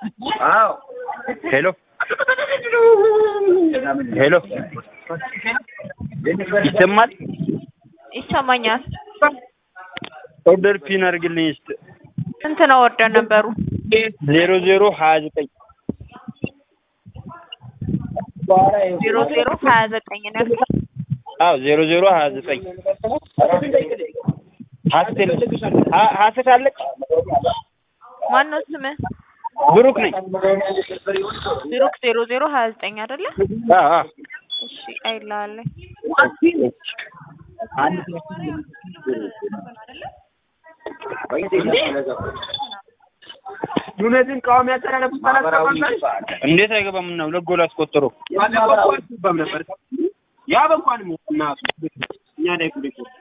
አዎ ሄሎ ሄሎ ይሰማል? ይሰማኛል። ኦርደር ፒን አድርግልኝ እስኪ ስንት ነው ወርደን ነበሩ? ዜሮ ዜሮ ሀያ ዘጠኝ ዜሮ ዜሮ ሀያ ዘጠኝ ነው ያልኩት። አዎ ዜሮ ዜሮ ሀያ ዘጠኝ ሀሴት ሀ- ሀሴት አለች ማን ነው ስምህ? ብሩክ ነኝ ብሩክ ዜሮ ዜሮ ሀያ ዘጠኝ አይደለ? አዎ አዎ እሺ አይልሃለኝ። ዩነትን ቃዋሚ ያስተላለፉት እንዴት አይገባም እና ሁለት ጎል አስቆጠሩ ባለፈው አልገባም ነበር ያ በንኳን እናቱ እኛ ላይ ጉዴ